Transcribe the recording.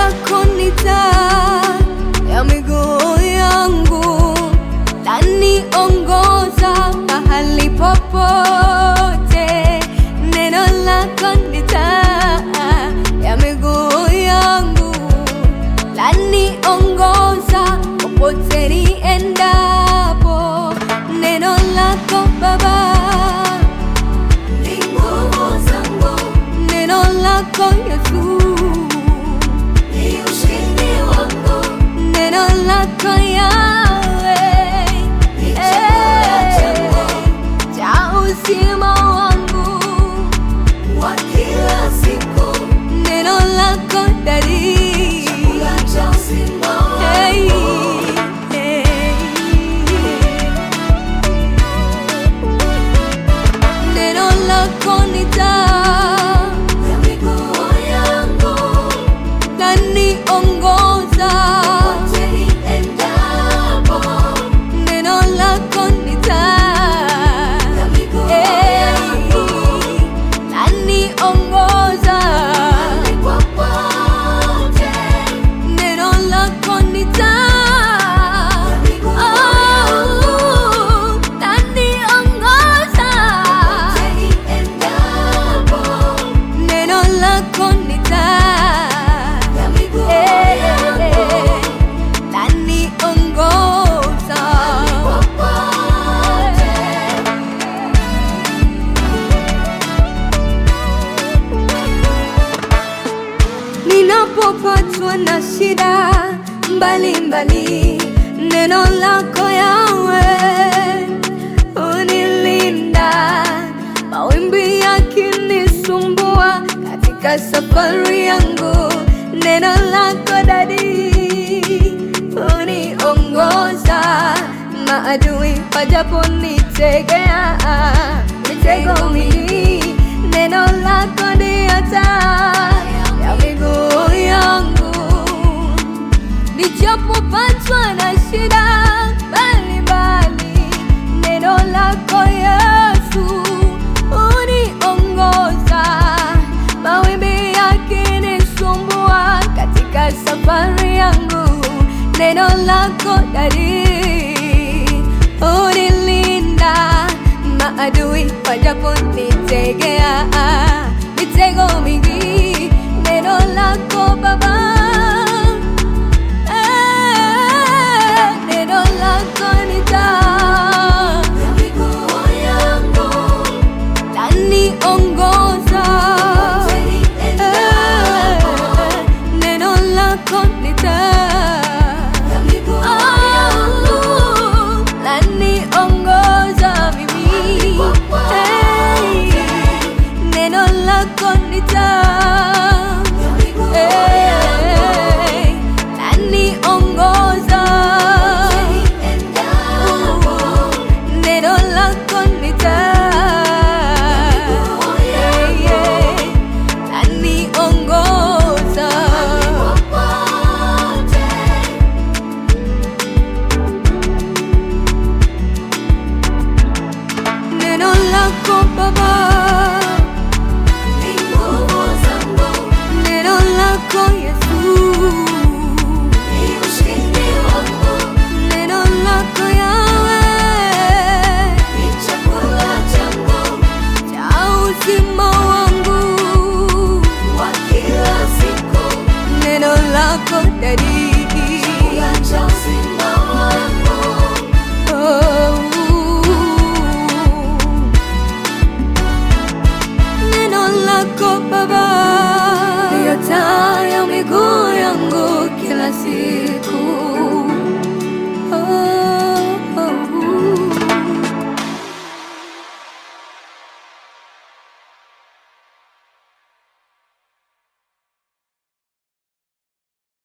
lako ni taa ya miguu yangu, laniongoza mahali popote. Neno lako ni taa ya miguu yangu, laniongoza popote niendapo. Neno lako Baba ni nguvu zangu, neno lako Yesu ni ushindi wangu, neno lako Yawe ni chakula changu cha uzima wangu wa kila siku, neno lako Dari chakula cha uzima wangu hey, hey. Neno lako ni taa ya miguu yangu, laniongoza popote niendapo. Neno lako ni taa ya miguu yangu, laniongoza popote. Neno lako ni taa ya miguu yangu, laniongoza Neno lako ni taa ya miguu yangu, laniongoza popote. Ninapopatwa na shida mbalimbali, neno lako Yawe unilinda. Mawimbi yakinisumbua katika safari yangu, neno lako Dadi uniongoza. Maadui wajaponitegea mitego mingi, neno lako ndiyo taa ya miguu yangu Nijapopatwa na shida mbalimbali, neno lako Yesu uniongoza. Mawimbi yakinisumbua katika safari yangu, neno lako Dari unilinda. Maadui wajaponitegea mitego mingi, neno lako Baba Neno lako ni taa ya miguu yangu, laniongoza Neno lako ni taa ya miguu yangu, laniongoza mimi Hey, Neno lako ni taa Hey, laniongoza Neno lako ni taa Hey, hey, laniongoza Neno lako Baba